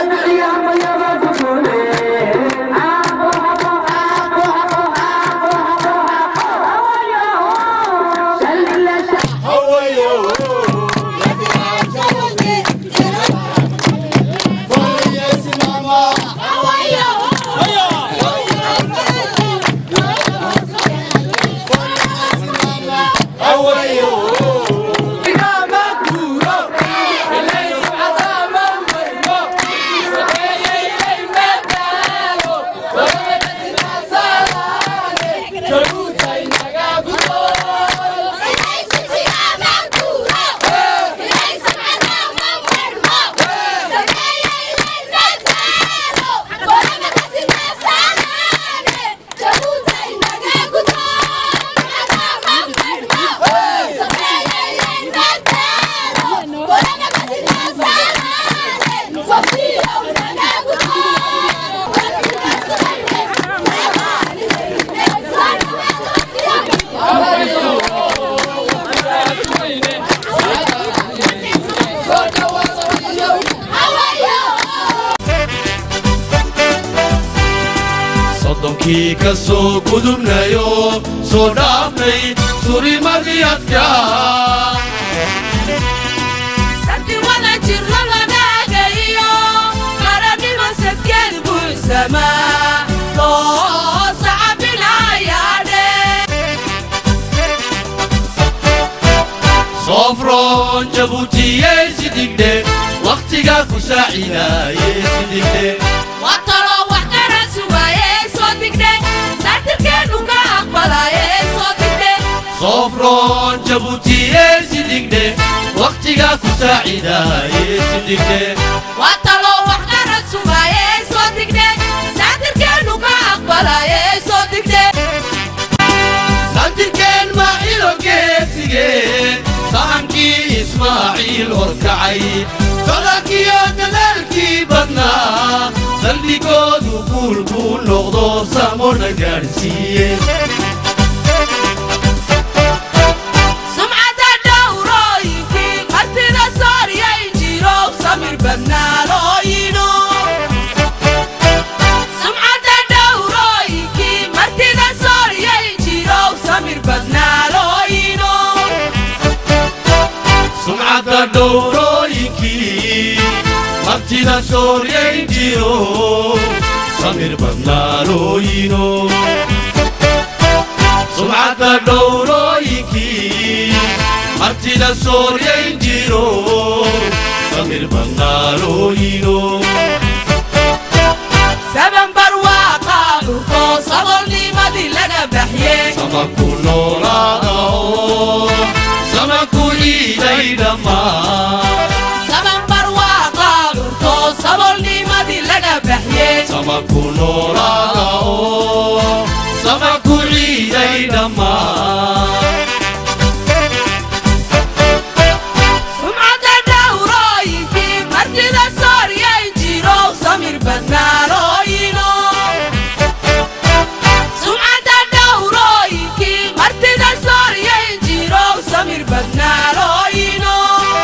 soddonkii ka soo gudubnayo soo dhaafnay surimadii adkaa sabti wada jirno lanaagayo qaranima sadkeed buuxsamaa loo sacabinayaadhe soofroon jabuutiyey sidigdhe wakhtigaa ku saacidaayey sidigdhe waa taloo wax qaran sugaaye soo digdhe saatirkeenu ka aqbalaye soo digdhe soofroon jabuutiyey sidigdhe wakhtigaa ku saacidaayey sidigdhe waa taloo wax qaran sugaaye soo digdhe saatirkeenu ka aqbalaye soo digdhe santirkeen maacilo geesigeen sahankii ismaaciil horkacay sodonkiyo dadaalkii badnaa saldhigoodu guul buu noqdo samona gaadhsiiye sumcadda dhowrooyinkii martida sooriyay jirow samir badnaalooyino sumcadda dhowrooyinkii martida sooriyay jirow samir badnaalooyino sumcadda dhowrooyinkii martida sooryayn jiro samir badnaalooyino sumcadda dhowrooyinkii martida sooryayn jiro samir badnaalooyino saban barwaaqaa dhurkoo sabolnimadii laga baxyey samaku noolaada oo samaku ciiday dhammaan saban barwaaqaa dhurkoo sabolnimadii laga baxyey samaku noolaada oo samaku ciiday dhammaan sumcadda dhowrooyinkii martida sooriyay jirow samir badnaalooyino sumcadda dhowrooyinkii martida sooriyay jirow samir badnaalooyino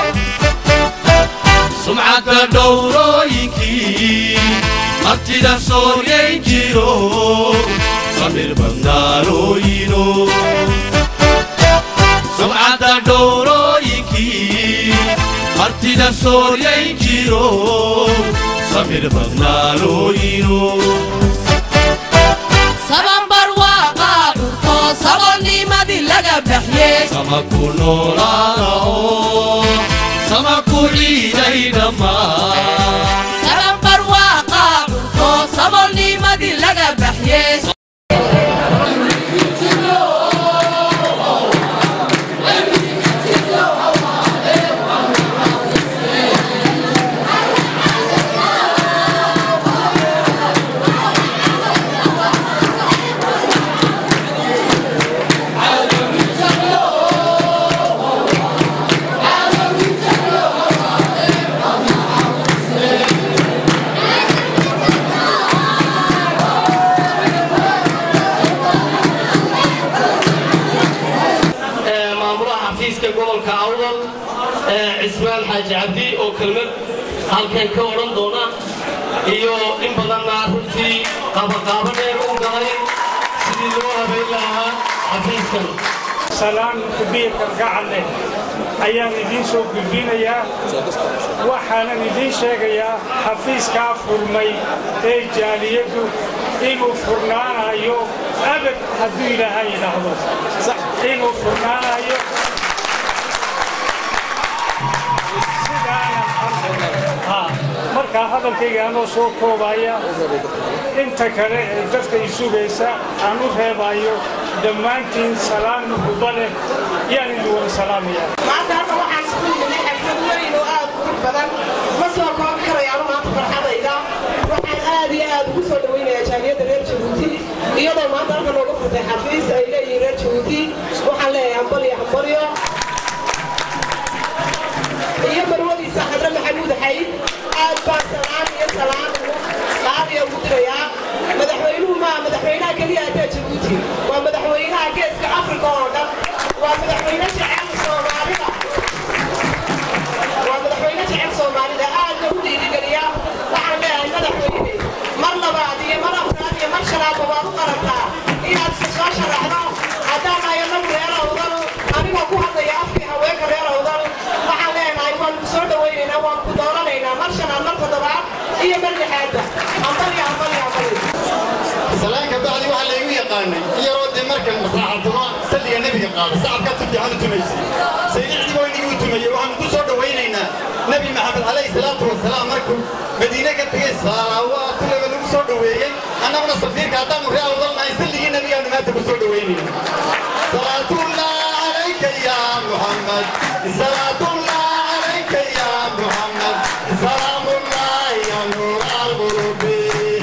sumcadda dhowrooyinkii martida sooryayn jiro samir badnaalooyino sumcadda dhowrooyinkii martida sooryayn jiro samir badnaalooyino saban barwaaqaa dhurkoo sabolnimadii laga baxyey samaku noolaada oo samaku ciiday dhammaan saban barwaaqaa dhurkoo sabolnimadii laga baxyey maamulaha xafiiska gobolka awdal cismaan xaaji cabdi oo kelmad halkan ka odhan doona iyo in badanna runtii qaabaqaabo dheer u galay sidii loo habayn lahaa xafiiskan salaan kubiirka gacanleh ayaan idiin soo gudbinayaa waxaanan idiin sheegayaa xafiiskaa furmay ee jaaliyaddu inuu furnaanayo abad hadduu ilaahay yidhaahdo inuu furnaanayo markaa hadalkayga anoo soo koobaya inta kale ee dadka i sugaysa aan u reebayo dhammaantiin salaan muhuba leh yaan idin wada salaamaya maanta halka waxaan isku nimay xaflad weyn oo aad qurux badan ma soo koobi karayaano maanta farxadayda waxaan aad iyo aad ugu soo dhawaynayaa jaaliyadda reer jabuuti iyadoo maanta halka nooga furtay xafiis ay leeyihiin reer jabuuti waxaan leeyahay hambalyo hambalyo iyo marwadiisa xadre maxamuud xayd aad baan salaan iyo salaan qaaliya ugu dirayaa madaxweynuhu maa madaxweynaha keliya ataa jabuuti waa madaxweynaha geeska afrika oo dhan waa madaxweyne jecel soomaalida waa madaxweyne jecel soomaalida aadna u dhiirigeliya waxaan leeyahay madaxweyne mar labaad iyo mar afraad iyo mar shanaadba waad u qarantaa inaad isa soo sharaxdo haddaan nahay anagu reer awdal anigoo ku hadlaya afkii haweenka reer awdal waxaan leenahay waan ku soo dhawaynaynaa waan ku dooranaynaa mar shanaad mar toddobaad iyo mar lixaadba hambalya hambalya hambalya salaanka bacdi waxaa laygu yaqaanay iyaroo dee markan masaaxatuma salliga nebiga qaada sacabkaad si fiican u tumaysay saynicdii boo inigii u tumeeyey waxaanu ku soo dhawaynaynaa nebi maxamed calayhi salaatu wasalaam markuu madiine ka tegey salawaatullaga lagu soo dhoweeyey annaguna safiirka haddaanu ree awdalnahay salligii nebigaanu maanta ku soo dhowaynayna salaatullah calayka ya muxamed salaatullah calayka ya muxamed salaamullah ya nuur alqulubi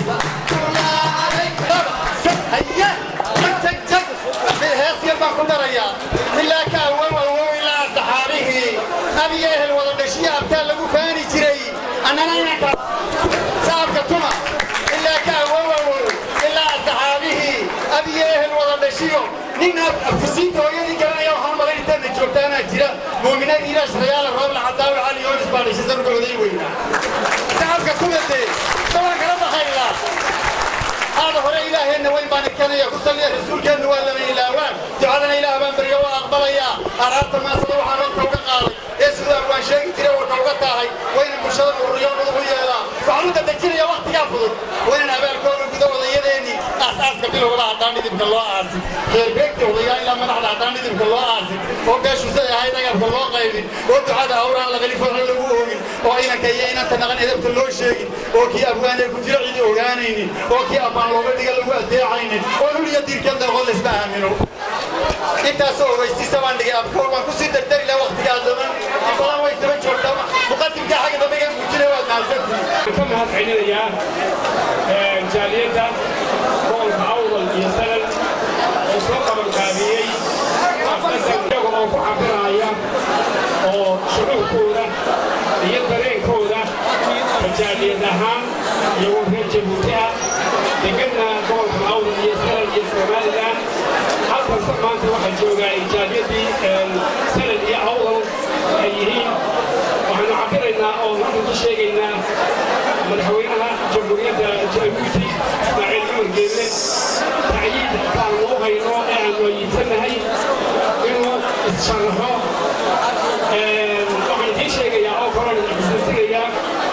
heeskan baan ku darayaa ilaa ka awow awow ilaa saxaabihii abiga ehel wada dhashiya abtaa lagu faani jiray annana inanka saabka tuma ilaa ka awow awow ilaa saxaabihii abiga ehel wada dhashiyo nin afkusiinta hooyadii garanaya waxaan malayn intaadna joogtaanaa jira muuminaad ilaash rayaala roobla cadaawi cali yoonis baa dhashay sanurka oday weynaa saabka tuma dee sabaa kala baqaylaa هذا هو إلهنا وين بان كان يقصلي رسول كان ولا من إلهوان دعانا إله بان بريوا أقبل يا أردت ما صلوا حرمت وقال يسوع وان شيء ترى وتوقع هاي وين المشهد والرياض وهي لا فعلوا تذكر يا وقت يافضل وين أبى الكون كذا ولا يديني أساس كبير ولا عطاني ذي الله عازي خير بيك ولا إلا من أحد عطاني ذي الله عازي وقاش وسأي هاي نجار الله غيري ودعاء أورا على غلي فرح لوهم وأين كي أين تنغني إذا بتلو شيء وكي أبغاني كتير عيد أورانيني وكي أبغان looga dhiga lagu adeecaynin oo huliya diirkan daqoon laisma aamino intaasoo weystiisa baan dhigay abkoor waan kusii dardari laha waqtigaa daban in badan way daba joogtaa muqadimka xagga dambe iga muujina waad mahadsantihiin ka mahad celinayaa jaaliyadda gobolka awdal iyo sanad oo soo qabanqaabiyey xafladan iyaga oo ku cabiraya oo shucuurkooda iyo dareenkooda jaaliyad ahaan iyagoo reer jabuuti ah deganna gobolka awdal iyo sanad iyo somalilan halkanse maanta waxaa joogaa jaaliyadii sanad iyo awdal ay yihiin waxaanu cabiraynaa oo halkan ku sheegaynaa madaxweynaha jamhuuriyadda jabuuti ismaaciil cumar geelle tacyiid kaan loo hayno ee aanu ayidsanahay inuu issharaxo waxaan idiin sheegayaa oo kaloo xasuusinayaa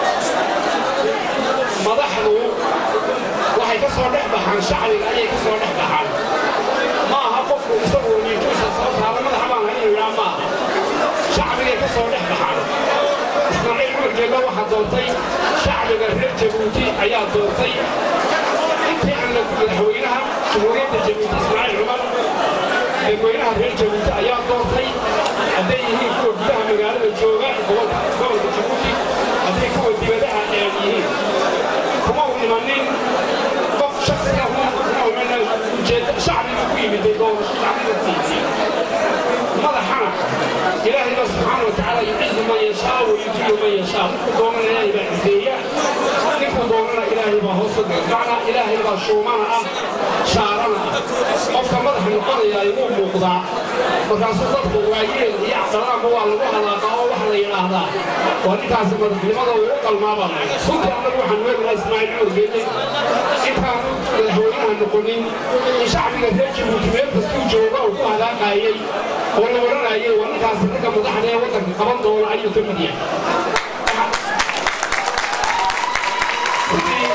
madaxdu waxay ka soo dhex baxaan shacbiga ayay ka soo dhex baxaan ma aha qofku isagu niintuusa soo saara madaxa baan hayn yidhaa ma aha shacbigay ka soo dhex baxaan ismaaciil cumar geelle waxaa doontay shacbiga reer jabuuti ayaa doontay intii aan la madaxweynaha jamhuuriyadda jabuuti ismaaciil cumar dadweynaha reer jabuuti ayaa doontay hadday yihiin kuwa gudaha magaalada jooga gobolka gobolka jabuuti hadday kuwa dibadaha ee yihiin kuma u imanin qof shaksiga kuma imanin ujeedda shacbiga ku yimiday gobolka shacbiga ku yimid madaxana ilaahay baa subxaana wa tacaala yucizu man yashaa wa yudilu man yashaa ninkuu doonana ilaahay baa ciseeya ninkuu doonana ilaahay baa hoos u dhiga macnaa ilaahay baa shuumana ah shaarana ah qofka madaxa noqonaya wuu muuqdaa markaasuu dadku waayeel iyo aqdaraanba waa lagu halaaqaa oo waxa la yidhaahdaa waa ninkaasi madaxnimada uu u qalmaabaa runtii annagu waxaan weegnaa ismaaciil ismaaciil cumar geelle intaanu madaxweynaha noqonin in shacbiga reer jabuuti meel kastuu jooga uu ku halaaqaayey oo la odhanayay waa ninkaasi ragga madaxda ee waddanka qaban doona ayuu ka mid yahay sidii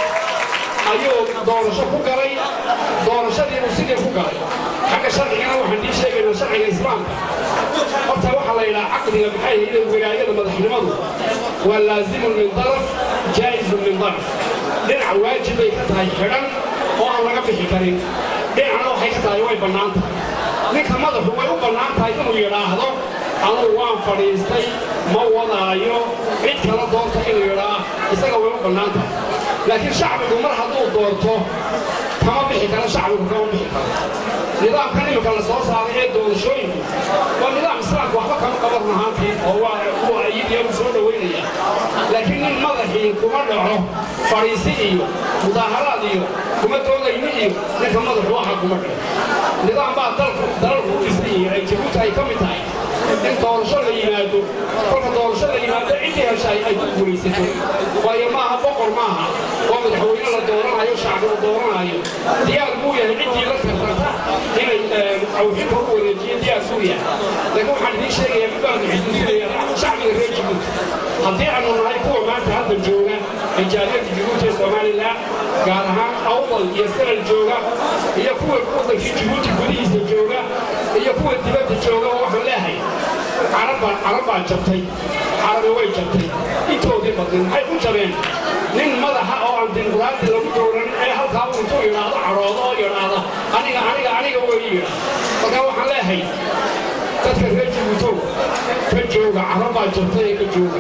ayuu doorasho ku galay doorashadiibuu sidii ku galay xagga sharcigana waxaan dii sheegaynaa sharciga islaamka horta waxaa la yidhaha caqdiga maxay hayde wilaayada madaxnimadu waa laazimun min daraf jaa'izun min daraf dhinac waajib bay ka tahay xidhan oo aan laga bixi karin dhinacna waxay ka tahay way bannaan tahay ninka madaxu way u bannaan tahay inuu yidhaahdo anugu waan fadhiistay ma wadaayo cid kala doonta inuu yidhaa isaga way u bannaan tahay laakiin shacbigu mar hadduu doorto kama bixi karo shacbigu kama bixi karo nidaamkan imika la soo saaray ee doorashooyinku waa nidaam islaamka waxba kama qaban ahaantii oo waa kuwa ayadiya u soo dhowaynaya laakiin nin madaxii kuma dhaco fadhiisi iyo mudaaharaad iyo kuma doodayni iyo ninka madaxu waxa kuma dhaco nidaam baa dalku dalalku u dhisan yihiin ay jabuuti ay ka mid tahay in doorasho la yimaado kolka doorasho la yimaado ciddii heshay ay ku guulaysato waayo maaha boqor maaha oo madaxweyne la dooranayo shacbi la dooranayo diyaar buu yahay ciddii la tartanta inay awxinka u wareejiyo diyaar buu yahay laakiin waxaan idiin sheegayaa mid baan xusuusinaya shacbiga reer jabuuti haddii aanu nahay kuwa maanta hadda jooga ee jaaliyadda jabuuti ee somalilan gaar ahaan awdal iyo sanal jooga iyo kuwa waddankii jabuuti gudihiisa jooga iyo kuwa dibadda jooga oo waxaan leehay carabbaa carabbaa jabtay carabi way jabtay intoodii badnin maxay ku jabeen nin madaxa oo aan dimuqraadi lagu dooran ee halkaa uu intuu yidhaahdo cadhoodo oo yidhaahda aniga aniga aniga way yidhaa markaa waxaan leehay dadka reer jabuutow ka jooga carabbaa jabtay ee ka jooga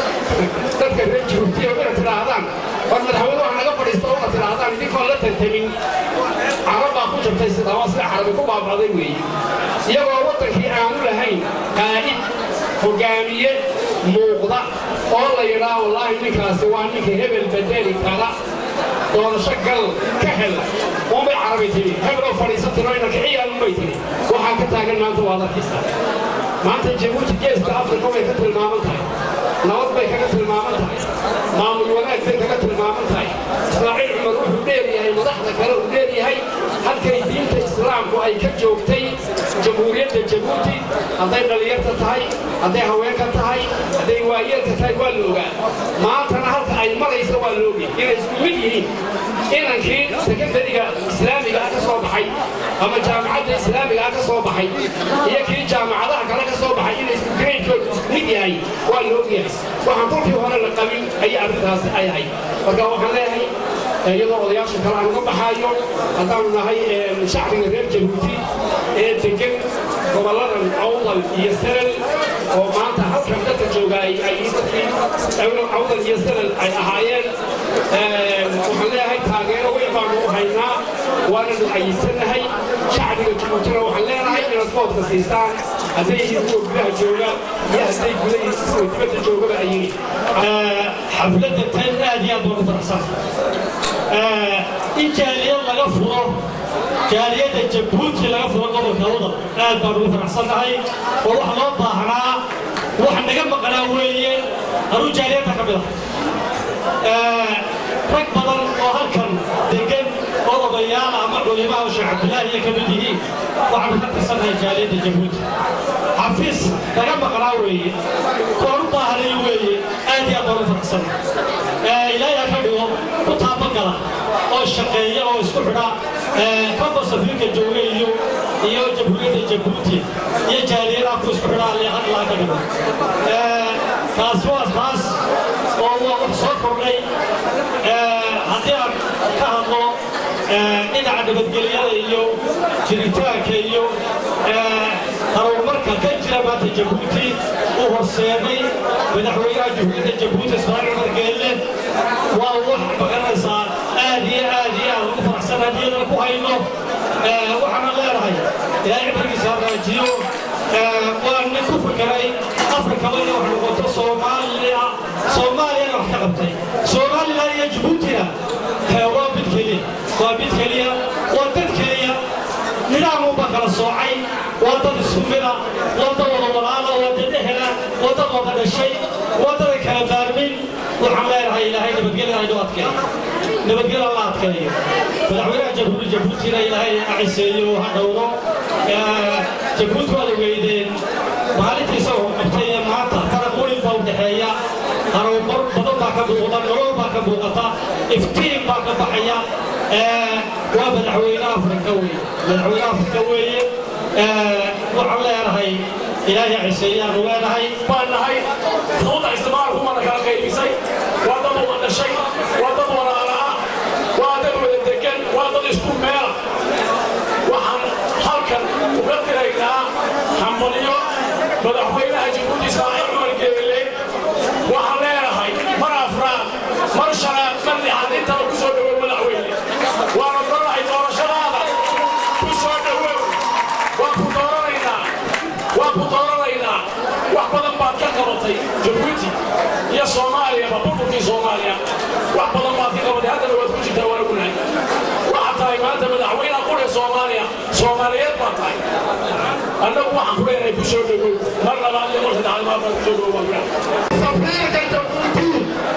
dadka reer jabuuti oo inaad tidhaahdaan war madaxweyne wax naga fadhiista oo inaad tidhaahdaan idinkoon la tartamin carabbaa ku jabtay sidaa waa sida carabi ku baabacday weeye iyagoo waddankii aanu lahayn qaa'id hogaamiye muuqda oo la yidhaa wallaahi ninkaasi waa ninka hebel bedeli kara doorasho gal ka hel unbay carabi tiri hebel oo fadhiisatiro ina kiciyaan unbay tiri waxaa ka taagan maanta waad arkaysaa maanta jabuuti geeska afrika way ka tilmaaman tahay nabad bay kaga tilmaaman tahay maamul wanaag bay kaga tilmaaman tahay ismaaciil cumar wuxuu dheeryahay madaxda kale uu dheeryahay halkay diinta islaamku ay ka joogtay jamhuuriyadda jabuuti hadday dhallinyarta tahay hadday haweenka tahay hadday waayeelka tahay waa la ogaa maantana halka ay maraysa waa la ogay inay isku mid yihiin inankii sekondariga islaamiga ah ka soo baxay ama jaamacadda islaamiga ah ka soo baxay iyo kii jaamacadaha kale ka soo baxay inay isku graydkoodu isku mid yahay waa la ogyahay waxaan kolkii hore la qabin ayay arrintaasi ay ahayd marka waxaan leeyahay iyadoo odayaasha kale aan uga baxaayo haddaanu nahay shacbiga reer jabuuti ee degan gobolladan awdal iyo sanal oo maanta halkan dadka jooga ay dadkii awdal iyo sanal ay ahaayeen waxaan leeyahay taageero weyn baanu u haynaa waananu xayisannahay shacbiga jabuutina waxaan leenahay inaad foodka siisaan hadday yihiin kuwa gudaha jooga iyo hadday gudahiisa kuwa dibadda joogaba ay yihiin xafladda tan aad iyo aad baan u faraxsan in jaaliyad laga furo jaaliyadda jabuuti laga furo gobolka wadal aad baan ugu faraxsannahay oo wax loo baahnaa wax naga maqnaa weeye anuu jaaliyadda ka mid ah rag badan oo halkan degan oo odayaal ama culimaa sheekh cabdilaahi iyo ka mid yihiin waxaanu ka tirsannahay jaaliyadda jabuuti xafiis naga maqnaa weeye koon u baahnay weeye aad iyo aad baan u faraxsannahay ilaahay ha ka dhigo ku taabagala oo shaqeeya oo isku xidha kaba safiirka jooga iyo iyo jamhuuriyadda jabuuti iyo jaaliyadaha ku isku xidha alle hadlaa ka dhigo taas waa taas oo waa wax soo kordhay haddii aan ka hadlo dhinaca nabadgelyada iyo jiritaanka iyo horumarka ka jira maanta jabuuti uu horseeday madaxweynaha jamhuuriyadda jabuuti ismaaciil cumar geelle waa wax magaranaysaa aad iyo aad iyo aad ugu faraxsan hadiyadana ku hayno waxaana leenahay ilaahay cibrigiisa hagaajiyo waa nin ku fakaray afrikaba inay wax noqoto soomaaliya soomaaliyana wax ka qabtay somalilan iyo jabuutina waa mid keliya waa mid keliya waa dad keliya nidaamubaa kala soocay waa dad isku mida waa dad wada walaala waa dad ehela waa dad wada dhashay waa dad ay kala baarmin waxaan leenahay ilaahay nabadgelyada inoo adkeeya nabadgelyo alla adkeeyo madaxweynaha jamhuuriyadda jabuutina ilaahay ha ciseeyo ha dhowro jabuuti waad ogeydeen maalintii isagoo qabtay ee maanta faraq weyn baa u dhexeeya harowmar badan baa ka muuqda nolol baa ka muuqata iftiin baa ka baxaya waa madaxweyne afrika weeye madaxweyne afrika weeye waxaan leenahay ilaahay ciseeyaanu leenahay baan nahay xuquuqda isticmaalku mana kala qaybisay waa dad wada dhashay waa dad walaala ah waa dad wada degan waa dad isku meela waxaan halkan uga diraynaa hambalyo madaxweynaha jabuuti ismaaciil cumar geele waxaan leenahay mar afraad mar shanaad mar lixaad intaba ku soo dhowow madaxweyne waana doonahay doorashadaada ku soo dhowow waa ku dooranaynaa waa ku dooranaynaa wax badan baad ka qabatay jabuuti iyo soomaaliyaba burburkii soomaaliya wax badan baad ka qabatay haddana waad ku jirtaa waan ognahay waxaad tahay maanta madaxweynaha qurya soomaaliya soomaaliyeed baad tahay annagu waxaan ku leenahay ku soo dhowow mar labaad iyo mar saddexaad maad baan ku soo dhowow baan safiirka jabuuti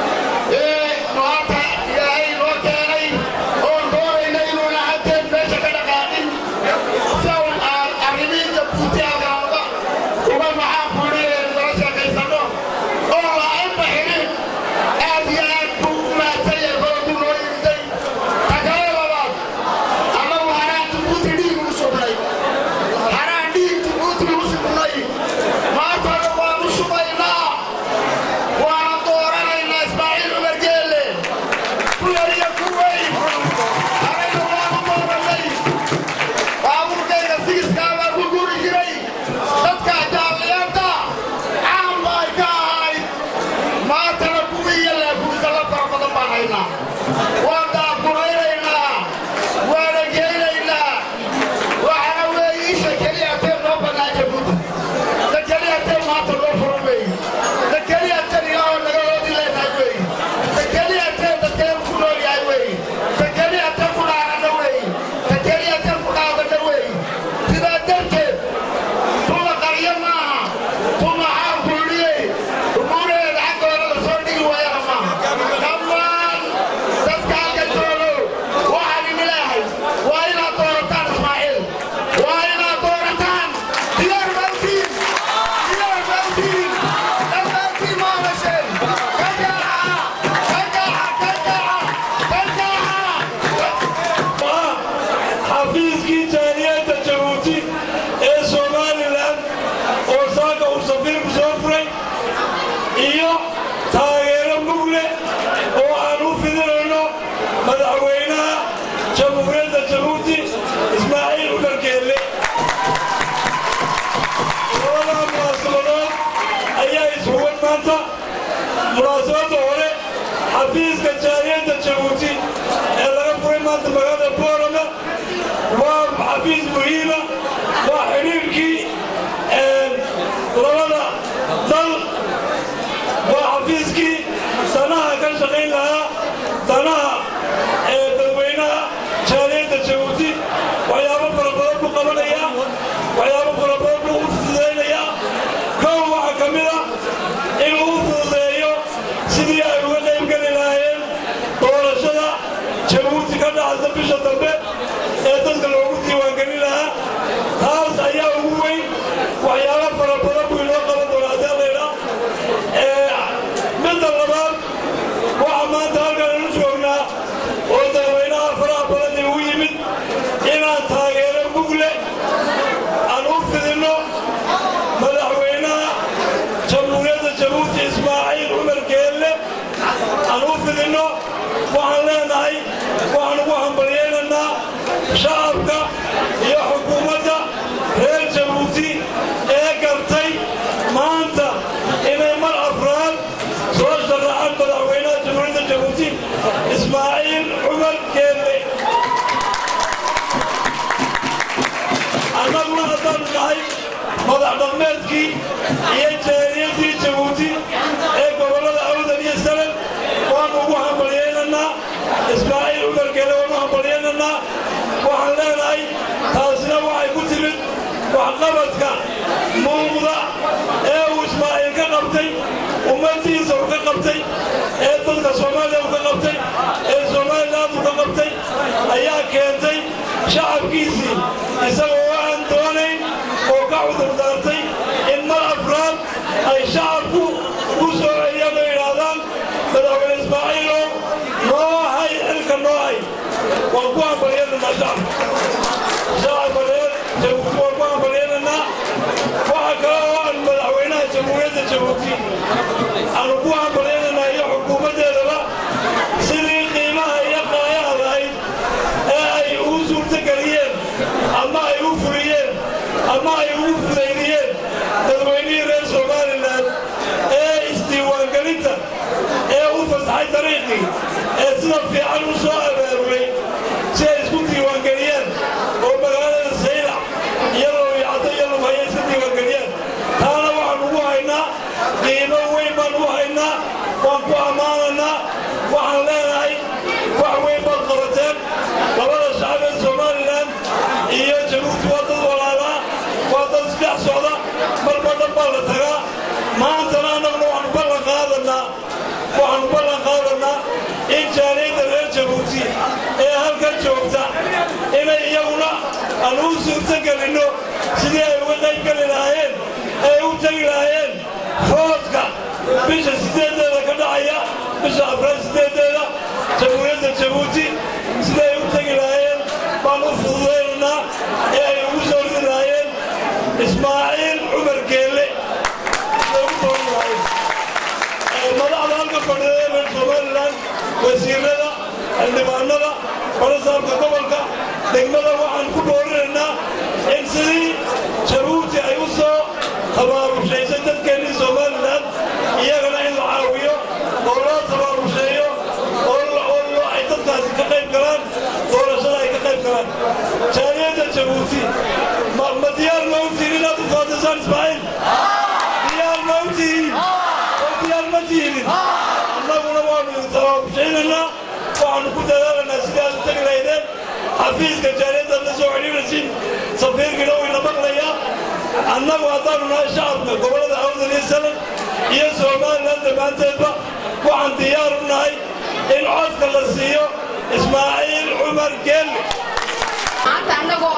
ee maanta ilaahay noo keenay oon doonayna inuuna haddeed meesha ka dhaqaaqin sawn aan arrimihii jabuuti agaalda uga maxaan kulinaynu nala sheekaysano oo la-aanba xidhin aad iyo aad buu u mahadsan yahay baladu noo yimiday takale labaad annagu haraan jabuuti dhiig ugu sugnay haraan dhiig jabuuti ugu sugnay maantana waanu sugaynaa waana dooranaynaa ismaaciil cumar geelle ku yar iyo ku weyn harayna waanu dooranay baabuurkayga sigiskaa baa ku guri jiray dadka jaaliyada caan bay ka ahayd maantana kuwii iyo laakuwisa la fara badan baan haynaa waan daaquraynaynaa waana geynaynaa waxaana weeye isha keliya tee noo bannaa jabuuti da keliya tee maanta noo furan weeye da keliya tee ilaahoo naga hoodi leenahay weeye da keliya tee dadkeenu ku nool yahay weeye da keliya tee ku dhaarana weeye da keliya tee ku dhaadana weeye sidaa darteed tuma qaryo maaha tuma xaal kuldhiyey umuuraheeda xaggooda la soo dhigi waayana maaha dhammaan dadka halka joogo waxaan idin leeyahay waa inaad doorataan ismaaciil waa inaad doorataan diyaar bawtiin diyaar bawtiin dhammaantiin maamasheen ka jaaxa ka jaaxa ka jaaxa ka jaaxa xafiiskii jaaliyadda jabuuti ee somalilan oo saaka uu safiirku soo furay iyo taageero mugle oo aan u fidinayno madaxweynaha jamhuuriyadda jabuuti ismaaciil cumar geelle labadaa munaasabadood ayaa ishuwan maanta munaasabadda hore xafiiska jaaliyadda jabuuti ee laga furay maanta magaalada boorama waa xafiis muhiima waa xidhiirkii labada dal waa xafiiskii danaha ka shaqayn lahaa danaha ee dadweynaha jaaliyadda jabuuti waxyaabo fara badan buu qabanaya waxyaabo fara badan buu u fududaynaya kow waxaa ka mid ah inuu u fududeeyo sidii ay uga qayb geli lahaayeen doorashada jabuuti ka dhacaysa bisha dambe ee dadka loogu diiwaangelin lahaa taas ayaa ugu weyn waxyaabo fara badan buu inoo qaban doonaa deelayna midda labaad waxaa maanta halkan inu joognaa oo dadweynaha faraha badan igu yimid inaan taageero mugle aan u fidinno madaxweynaha jamhuuriyadda jabuuti ismaaciil cumar geelle aan u fidinno waxaan leenahay waxaan ugu hambalyaynaynaa shacabka iyo xukuumadda reer jabuuti ee gartay maanta inay mar afraad soo sharaxaan madaxweynaha jamhuuriyadda jabuuti ismaaciil cumar geelle annaguna haddaan nahay madax dhaqmeedkii iyo jaaliyadii jabuuti ee gobollada awdan iyo sanad waanu ugu hambalyaynaynaa ismaaciil cumar geelle waanu hambalyaynaynaa waxaan leenahay taasina waxay ku timid waxqabadka muuqda ee uu ismaaciil ka qabtay ummaddiisa uu ka qabtay ee dadka soomaaliya uu ka qabtay ee somalilan ayaa keentay shacabkiisii isagoo aan doonayn oo ka cudurdaartay in mar afraad ay shacabku ku soo celiyaan oo yidhaahdaan madaxweyne ismaaciilow noo hay xilka noo hay waan ku hambalyeynanaa shacabka shacabka reer jabuuti waan ku hambalyeynanaa waxa kale oo aan madaxweynaha jamhuuriyadda jabuuti aanu ku hambalyeynanaa iyo xukuumaddeedaba sidii qiimaha iyo qaayaha lahayd ee ay ugu suurtageliyeen ama ay u fuliyeen ama ay ugu fudaydiyeen dadweynihii reer somalilan ee isdiiwaangelinta ee u fasaxay dariiqii ee sida fiican u soo abaarulay si ay isku diiwaangeliyeen oo magaalada saylac iyadoo yacdo iyo lubhaya iska diiwaangeliyeen taana waxaan ugu haynaa qiimo weyn baan ugu haynaa waan ku ammaananaa waxaan leenahay wax weyn baad qabateen labada shacab ee somalilan iyo jabuuti waa dad walaalaa waa dad isdhex socda marba dhan baa la tagaa maantana annaguna waxaanu ballan qaadanaa waxaanu ballan qaadanaa in jaaliyadda reer jabuuti ee halkan joogta inay iyaguna aan u suurtagelinno sidii ay uga qayb geli lahaayeen ee u tegi lahaayeen foodka bisha sideedeeda ka dhacaya bisha afraad sideedeeda jamhuuriyadda jabuuti siday u tegi lahaayeen baan u fududaynaynaa ee ay ugu soo ridi lahaayeen ismaaciil cumar geelle siday u dooran lahaayeen madaxda halka fadhida ee reer somalilan wasiirada xildhibaanada barasaabka gobolka degmada waxaan ku boorinaynaa in sidii jabuuti ay u soo tabaarushaysa dadkeennii somalilan iyagana in la caawiyo oo loo tabaarusheeyo oo ay dadkaasi ka qayb galaan doorashada ay ka qayb galaan jaaliyadda jabuuti ma diyaar ma u tihin inaad u faadisaan ismaaciil diyaar ma u tihin oo diyaar ma tihin annaguna waanu idin tabaarushaynanaa waxaanu ku dadaalanaa sidii aad u tegi lahaydeen xafiiska jaaliyaddaad la soo xidhiiraysin safiirkiina wuu ina maqlayaa annagu haddaanu nahay shacabka gobollada awdal iyo salan iyo somalilan dhammaanteedba waxaan diyaar u nahay in codka la siiyo ismaaciil cumar geelle maanta annagoo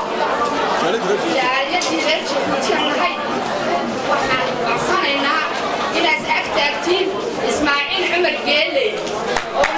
jaaliyadii reer jabuutiyan nahay waxaan codsanaynaa inaad ag taagtiin ismaaciil cumar geelle oo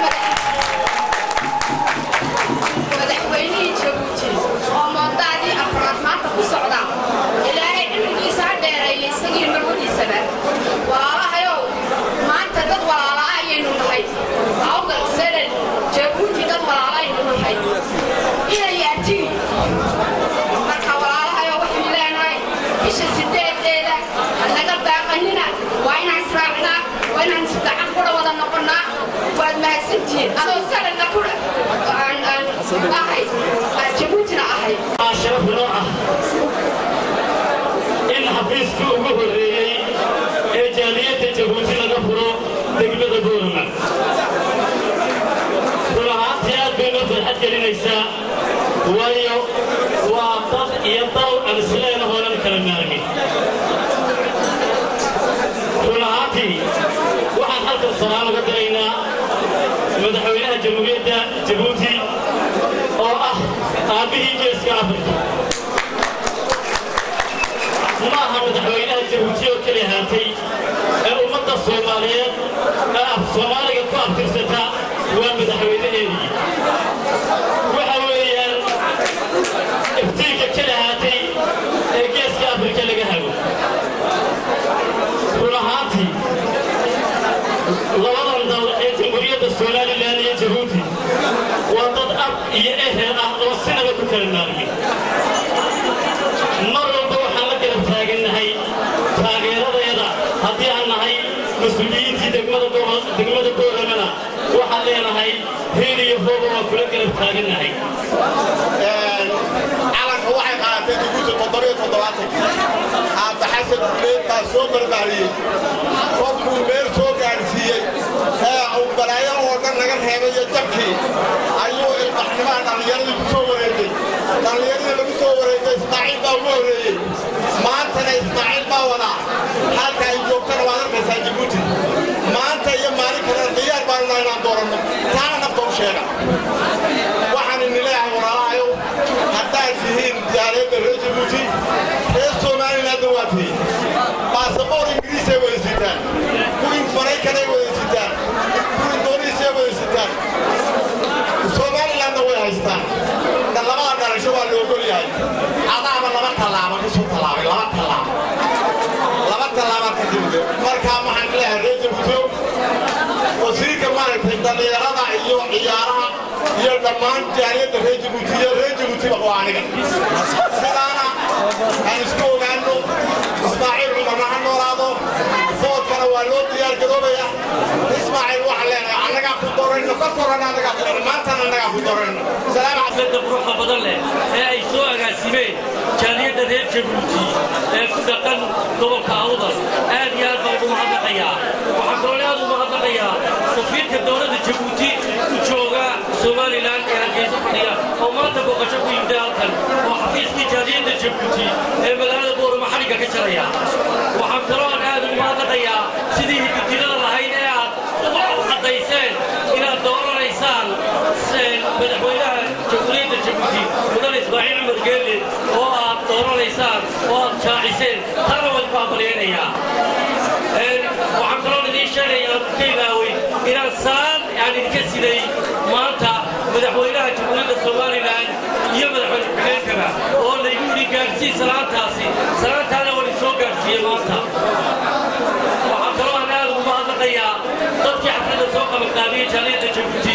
madaxweynihii jabuuti oo moodaadii afraad maanta ku socda ilaahay cimrigiisa ha dheereeya isagii marwadiisaba walaalahayow maanta dad walaala ah ayaynu nahay awdal selen jabuuti dad walaala aynu nahay inay yaatiin marka walaalahayow waxaynu leenahay bisha sideedeeda naga baaqanina waa inaan israacnaa waa inaan isdacan kudha wada noqonnaa waad mahadsantihiin adoo salenna kudha ahay jabuutina ahay sharaf noo ah in xafiiskii ugu horreeyey ee jaaliyadda jabuuti laga furo degmada boorama run ahaantii aad bay noo farxad gelinaysaa waayo waa dad iyo dal aan isleena hoonan kala maarmin run ahaantii waxaan halkan salaan uga diraynaa madaxweynaha jamhuuriyadda jabuuti oo ah aabbihii geeska afrika ma aha madaxweynaha jabuuti oo keli ahaatay ee ummadda soomaaliyeed ee af soomaaliga ku abtirsata waa madaxweynaheedii waxa weeyaan iftiinka keli ahaatay ee geeska afrika laga hago run ahaantii labadan dal ee jamhuuriyadda somalilan iyo jabuuti waa dad ab iyo ehel ah oo sinaba ku kala maarmin mar walba waxaan la garab taagannahay taageeradeeda haddii aan nahay mas-uuliyiintii degmada booramana waxaan leenahay hiil iyo hooba waa kula garab taagannahay calanka waxay qaadatay jabuuti toddobiyo toddobaatankii aabba xasan duleed baa soo barbaariyey qofkuu meel soo gaadhsiiyey ee uu balaayo oo dhan naga reebay iyo jabkii ayuu ilbaxnimaha dhallinyaradii ku soo wareegay dhallinyaradii lagu soo wareegay ismaaciil baa ugu horreeyey maantana ismaaciil baa wadaa halka ay joogtana waad arkaysaa jabuuti maanta iyo maalin kalena diyaar baanu nahay inaan dooranno taana nafta u sheega waxaan ini leeyahay waa tihiin baasaboor ingiriisay wada sitaan kuwii maraykanay wada sitaan kuwii dooniisay wada sitaan somalilandna way haystaan da labada dhalasho waa la ogol yahay adaaba laba tallaaba ka soo tallaabay laba tallaabo laba tallaabaad ka timid markaa waxaan leeyahay reer jabuuto wasiirka maaragtay dhallinyarada iyo ciyaaraha iyo dhammaan jaaliyadda reer jabuuti iyo reer jabuutiba waa aniga sidaana aan isku ogaano ismaaciil cumarna ha noolaado foodkana waa loo diyaar garoobaya ismaaciil waxaan leenahay annagaa ku dorayno ka koran annagaa ku dorayno maantana annagaa ku dorayno salaam xafladda quruxda badan leh ee ay soo agaasimeen jaaliyadda reer jabuuti ee ku dhaqan gobolka awdal aad iyo aad baan ugu mahadnaqayaa waxaan kaloo aad ugu mahadnaqayaa safiirka dowladda jabuuti u jooga somalilan ee hargeysa fadhiya oo maanta booqasho ku yimid halkan oo xafiiskii jaaliyadda jabuuti ee magaalada boorama xadhigga ka jaraya waxaan kaloo aan aad ugu mahadnaqayaa sidii hididilada lahayd ee aad u caddayseen inaad dooranaysaan madaxweynaha jamhuuriyadda jabuuti mudan ismaaciil cumar geelle oo aad dooranaysaan oo aad jaaciseen taana waan ku hambalyaynayaa waxaan kaloo idiin sheegayaa ka ilaawey inaan saan aan idinka siday maanta madaxweynaha jamhuuriyadda somalilan iyo madaxweyne ku-xigeenkaba oo laygu yidhi gaadhsii salaantaasi salaantaana waan isoo gaadhsiiyey maanta waxaan kaloo aan aad ugu mahadnaqayaa dadkii xafladda soo qabanqaabiyey jaaliyadda jabuuti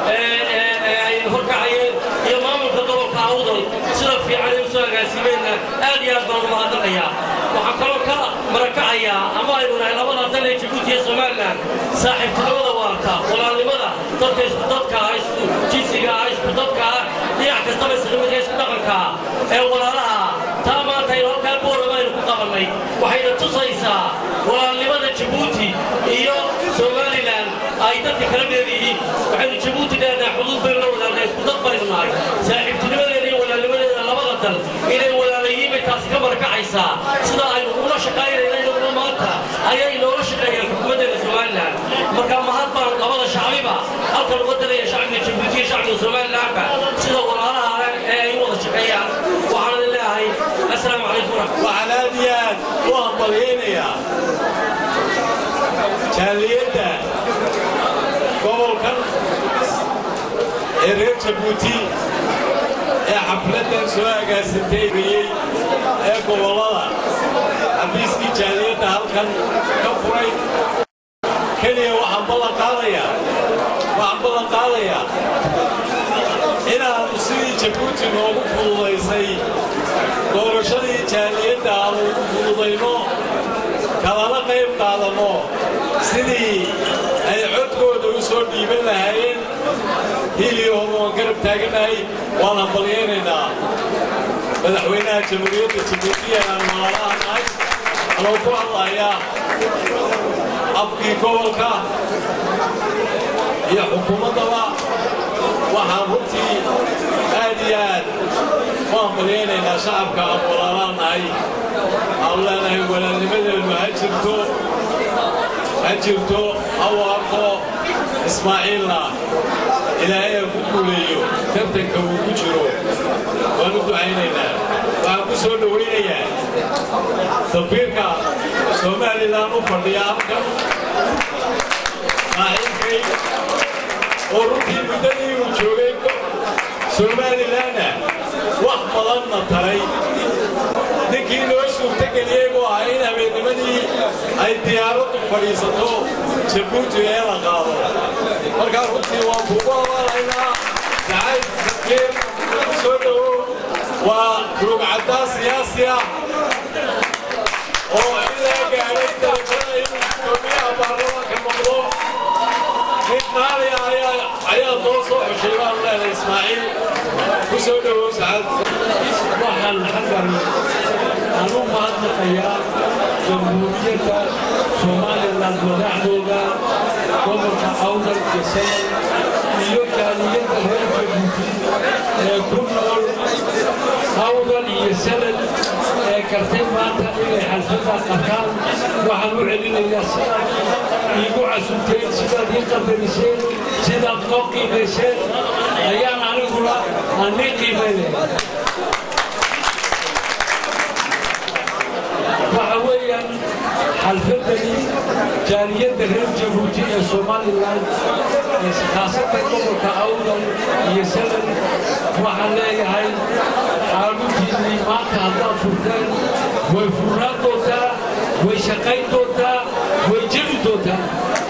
ay horkacayeen iyo maamulka gobolka awdal sida fiican ay u soo agaasimeenna aad iyo aad baan ugu mahadnaqayaa waxaan kaloo ka marakacayaa ama aynu nahay labada dal ee jabuuti iyo somalilan saaxiibtinimada waarta walaalnimada dadka isku dadka ah isku jinsiga ah isku dadka ah dhinac kastaba islamidka isku dhaqanka ah ee walaalaha taa maanta aynu halkaa boorama aynu ku qabannay waxayna tusaysaa walaalnimada jabuuti iyo somalilan ay dadka kala leeyihiin waxaynu jabuuti leenahay xuduud baynu la wadaagna isku dad baynu nahay saaxiibtinimadeeda iyo walaalnimadeeda labada dal inay walaalayiin bay taasi ka marakacaysaa sida aynu ugula shaqaynayna inaguna maanta ayay noola shaqeeyaan xukuumaddeeda somalilan marka mahad baan labada shacbiba halkan uga daraya shacbiga jabuuti iyo shacbiga somalilanba sida walaalaha ee ay u wada shaqeeyaan waxaan leeyahay assalaamu calaykum waraxmat waxaan aad iyo aad u hambalyaynayaa jaaliyadda gobolkan ee reer jabuuti ee xafladdan soo agaasintaybayey ee gobollada xafiiskii jaaliyadda halkan ka furay keliya waxaan ballan qaadayaa waxaan ballan qaadayaa inaannu sidii jabuuti noogu fududaysay doorashadii jaaliyadda aanu ugu fududayno kalana qayb qaadanno sidii ay codkooda u soo dhiiban lahaayeen hiliyohom waan garab taaganahay waan hambalyaynaynaa madaxweynaha jamhuuriyadda jabuuti ee aan malaalaha nahay anoo ku hadlayaa afkii gobolka iyo xukuumaddaba waxaan runtii aad iyo aad u hambalyaynaynaa shacabka aan walaalaan nahay aan leenahay walaalnimadeennu ha jirto ha jirto ha waarto ismaaciilna ilaahay ha ku guuleeyo tartanka uu ku jiro waan u ducaynaynaa waxaan ku soo dhowaynayaa safiirka somalilan u fadhiya halkan saaxiibkay oo runtii muddadii uu joogay somalilanna wax badanna taray ninkii noo suurtageliyey buu ahaa in habeennimadii ay diyaaraddu fadhiisato jabuuti ee la qaado markaa runtii waan kugu abaalaynaa sacayd sakiir soo dhowow waa rugcaddaa siyaasi ah oo ilaa gaadhay dalkada inuu gudoomiyaha baarlamaanka noqdo nin qaali ah ayaa ayaa noo soo xushay baan leenahay ismaaciil ku soo dhowow sacaad waxaan xaggan aan u mahadnaqayaa jamhuuriyadda somalilan madaxdooda gobolka awdal gesay iyo jaaliyadda reer jabuuti ee ku nool awdal iyo sanad ee kartay maanta inay xalfadda qataan waxaan u celinayaa sidaad iigu casunteen sidaad ii qadariseen sidaad noo qiimayseen ayaan aniguna aan nii qiimaynaya xalfadani jaaliyadda reer jabuuti ee somalilan khaasatan gobolka awdal iyo salan waxaan leeyahay xaaluntiinnii maanta haddaad furteen way furnaan doontaa way shaqayn doontaa way jiri doontaa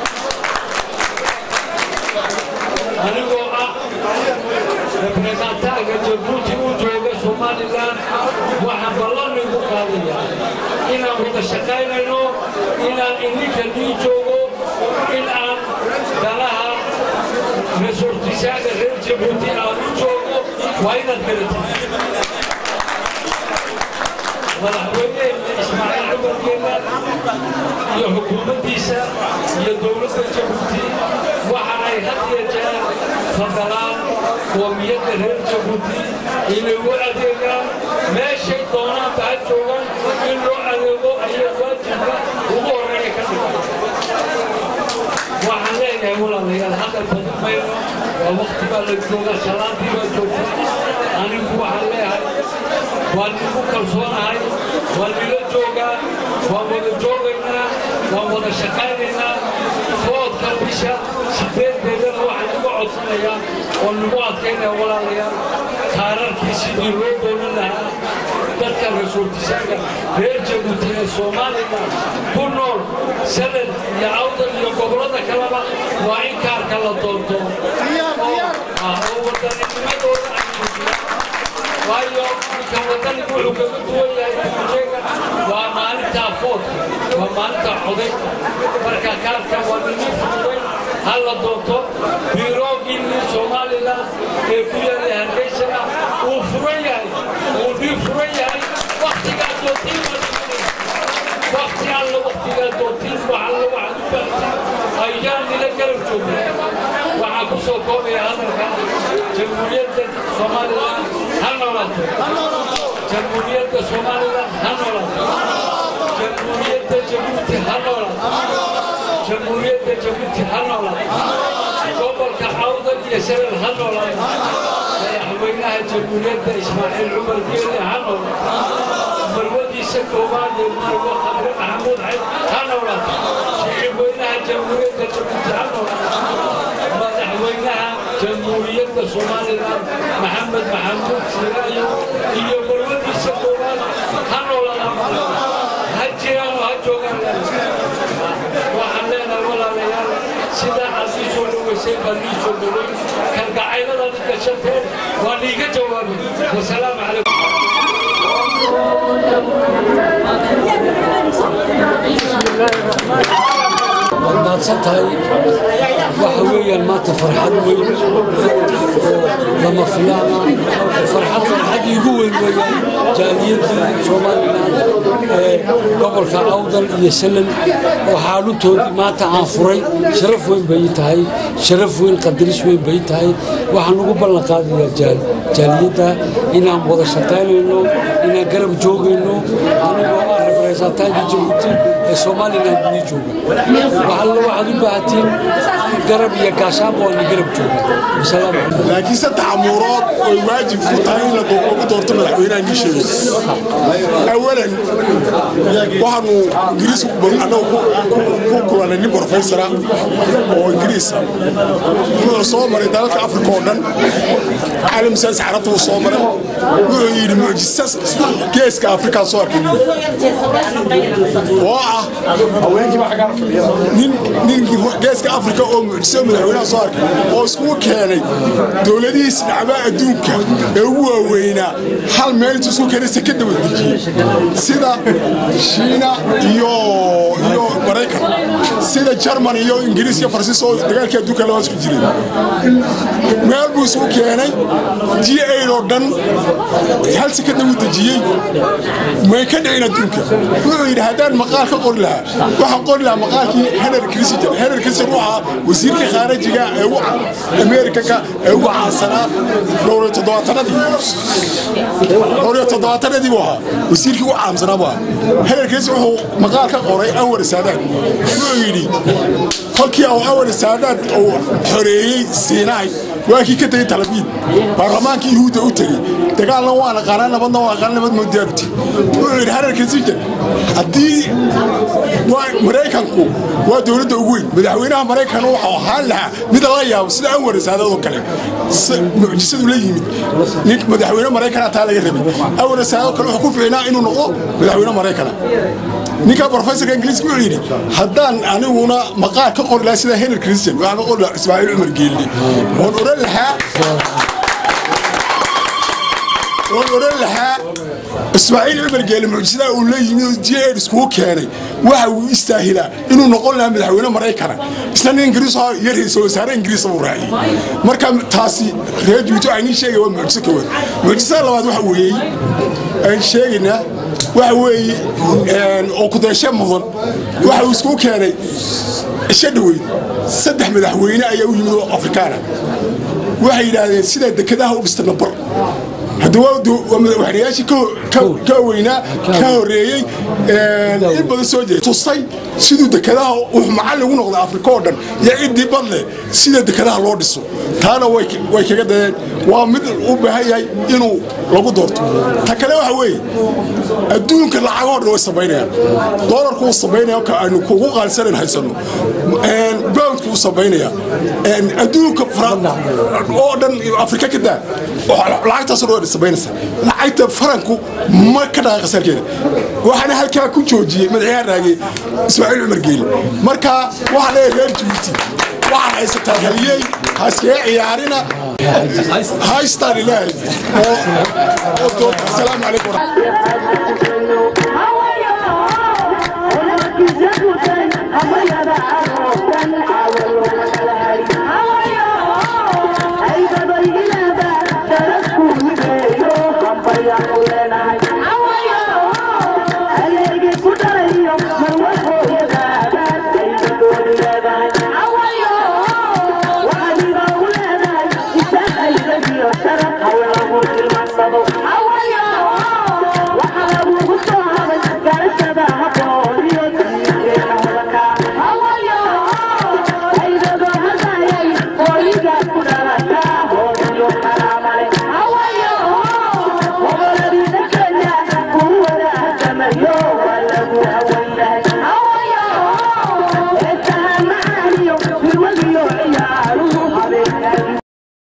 anigoo ah representaaga jabuuti u jooga somalilan waxaan ballan igu qaadayaa inaan wada shaqaynayno inaan idinka nii joogo in aan danaha resortisaaga reer jabuuti aan u joogo waa inaad garatid madaxweyneheena ismaaciil cumarkeena iyo xukuumaddiisa iyo dowladda jabuuti waxa ay had iyo jeer fadalaan qoomiyadda reer jabuuti inay u adeegaan meeshay doonaanba ha joogaan in loo adeego ayaa waajibka ugu horreeya ka dhigan waxaan leeyahay walaalayaal hadal badan mayno waa waqti baa la joogaa salaadii baa joogtaa anigu waxaan leeyahay waan igu kalsoonahay waan ila joogaa waan wada joogaynaa waan wada shaqaynaynaa foodka bisha sideedeedana waxaan uga codsanayaa oo nagu adkaynaya walaalayaal kaararkii sidii loo doonan lahaa dadka rasuultisaaga reer jabuuti ee soomaaliya ku nool sanad iyo awdal iyo gobollada kaleba waa in kaarka la doonto oo wadanninimadooda ay muujiyaan waayo ninka wadanigu wuxuu kaga duwan yahay ujeega waa maalintaa foodka waa maalintaa coday marka kaarka waa nini fududay ha la doonto biroogii nin somalilan ee ku yaallay hargeysana uu furan yahay uu nii furan yahay waktigaa doontiin wakti alla waktigaa doontiin wax alla waxaad u baahatiin ayaan nila garab joognaa waxaan ku soo koobaya hadalka jamhuuriyadda somalilan ha noolaato jamhuuriyadda somalilan ha noolaato jamhuuriyadda jabuuti ha noolaato jamhuuriyadda jabuuti ha noolaato gobolka cawda iyo salal ha noolaato madaxweynaha jamhuuriyadda ismaaciil cumar geeli ha noolaato marwadiisa koowaad ee marwo khabre maxamuud xayd ha noolaato shicibweynaha jamhuuriyadda jabuuti ha noolaato madaxweynaha jamhuuriyadda somalilan maxamed maxamuud siraayo iyo marwadiisa koowaad ha noolaada ha jiraan oo ha joogaan waxaan leenahay walaalayaal sidaa aad ii soo dhoweysay baad ii soo dhoweyn kalgacayladaad i gashateen waa niiga jawaabay wasalaamu calaykum mahadsan tahay waxa weeyaan maanta farxad weyn oo lama filaana farxad farxad iigu weyn weeyaan jaaliyadii somalilan ee gobolka awdal iyo salan oo xaaluntoodii maanta aan furay sharaf weyn bay ii tahay sharaf weyn qadaris weyn bay ii tahay waxaan ugu ballan qaadayaa jaaliyadda inaan wada shaqaynayno inaan garab joogayno anigoo ah representaankii jabuuti ee somalilan gudii jooga waxalla waxaad u baahatiin garab iyo gaashaanba waa ni garab jooga laakiin saddex amuurood oy waajib ku tahay in lagu doorto madaxweynaha nii sheegay awalan waxaanu ingiriis annagu ku kulanay nin brofesora oo ingiriisa wuxuu soo maray dalalka afrika oo dhan caalam saas carabta uu soo maray wuxuu yidhi mucjisas geeska afrikaa soo arkay oo ah nin ninkii geeska afrika oo mucjiso madaxweynaha soo arkay oo iskugu keenay dowladihii sinacbaa adduunka ee ugu waaweynaa hal meel intuu isku keenay sekada wadejiyey sida shiina iyo iyo maraykan sida jarman iyo ingiriis iyo faransiis oo dagaalkii adduunka labaa isku jiray meel buu isugu keenay g aid oo dhan hal sekada uu dejiyey may ka dhicin adduunka wuxuu yidhi haddaan maqaal ka qori lahaa waxaan qori lahaa maqaalkii henry christian henry christian wuxuu ahaa wasiirkii khaarijiga ee ugu amerikanka ee ugu caansanaa dhowr iyo toddobaatanadii dhowr iyo toddobaatanadii buu ahaa wasiirkii ugu caamsanaa buu ahaa henry christian wuxuu maqaal ka qoray anwar saadaad wuxuu yidhi kolkii uu anwar saadaad uu xoreeyey siinaay waa kii ka tegey talabiid baarlamaankii yuhuudda u tegey dagaalna waan aqaanaa nabadna waan aqaanaa nabad moodaabuti wuxuu yidhi hararka sijan haddii maraykanku waa dowladda ugu weyn madaxweynaha maraykan waxau ahaan lahaa mid la yaabo sida anwar saadadoo kale mucjisadu la yimid nin madaxweyne maraykana taa laga rabay anwar saadadoo kale wuxuu ku fiicnaa inuu noqdo madaxweyne maraykana ninka professorka ingiriiska wuxuu yidhi haddaan aniguna maqaar ka qori lahaa sida henry christian waxaan ka qori lahaa ismaaciil cumar geelle oon odhan lahaa oon odhan lahaa ismaaciil cumar geelle mucjisadaa uu la yimid oo j ed iskugu keenay waxa uu istaahilaa inuu noqon lahaa madaxweyne maraykana isna nin ingiriis oo iyo ra-iisul wasaare ingiriisa buu raaciyey marka taasi reer juuto aynii sheegay waa mucjiso ka weyn mucjisada labaad waxa weeyey aan sheegaynaa waxa weeye oo kudeeshe mudan waxa uu iskugu keenay isha dhoweyd saddex madaxweyne ayaa u yimid oo afrikaana waxay yidhaahdeen sidaa dekedaha u dhistana bar hadda waa madaxweynayaashii ka weynaa ka horeeyey in badan soo jeeda tustay siduu dekedaha wuxuu macallin ugu noqday afrika oo dhan iyo ciddii badle sida dekedaha loo dhiso taana way kaga dadeen waa mid u baahan yahay inuu lagu doorto ta kale waxa weeye adduunka lacagoo dhan way samaynayaan doolarku wuu samaynaya ka aynu kugu qaalisanan haysano bowdku wuu samaynaya adduunka oo dhan afrika ka daa lacagtaasoo dhan way samaynaysa lacagta faranku ma ka dhaqaaqasa halkeeda waxaana halkaa ku joojiyey madaxyaha raagay ismaaciil cumar geeli marka waxaa leeyahay reer jibuuti waxaad haysataa haliyey ha iskaga ciyaarina haystaan ilaahay oo doorta asalaamu calaykum